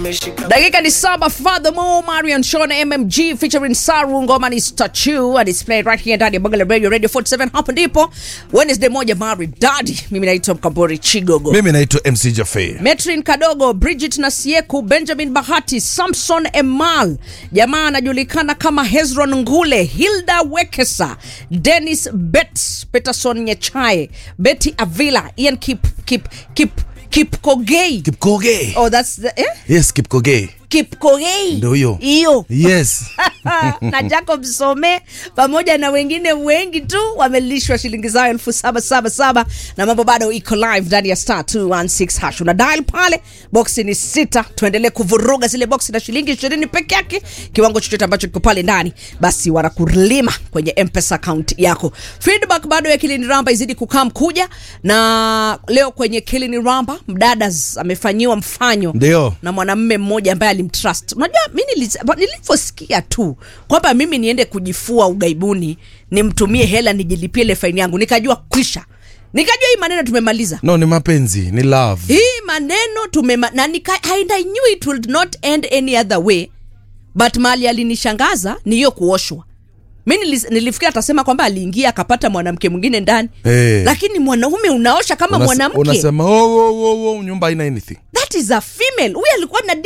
dakika ni saba furthermore marion shona mmg featuring saru ngoma ni statue and it's played right here ndani ya bagala radio radio 47 hapo ndipo wednesday moja maridadi mimi naitwa mkambori chigogo mimi naitwa mc jafe metrin kadogo bridget nasieku benjamin bahati samson emal jamaa anajulikana kama hezron ngule hilda wekesa denis bet peterson nyechae betty avila ian kip kip kip kipkogei kipkoge oh that's the, eh? yes kipkoge kipkogei Ndio hiyo. hiyo yes na jacob some pamoja na wengine wengi tu wamelishwa shilingi zao elfu saba saba saba na mambo bado iko live ndani ya star 216 hash una dial pale boksi ni sita tuendelee kuvuruga zile boksi na shilingi ishirini peke yake kiwango chochote ambacho kiko pale ndani basi wanakulima kwenye mpesa account yako feedback bado ya kilini ramba izidi kukaa mkuja na leo kwenye kilini ramba mdada amefanyiwa mfanyo Ndio. na mwanamme mmoja ambaye alimtrust unajua mi nilis- nilivyosikia tu kwamba mimi niende kujifua ugaibuni nimtumie hela nijilipie ile faini yangu nikajua kwisha nikajua hii maneno tumemaliza no ni mapenzi ni love hii maneno tumema na nika, and I knew it would not end any other way but mali alinishangaza ni hiyo kuoshwa mi nilis- nilifikiria atasema kwamba aliingia akapata mwanamke mwingine ndani Eh. lakini mwanaume unaosha kama Unas- mwanamke unasema oh, oh, oh, oh, nyumba haina anything that is a female huyu alikuwa na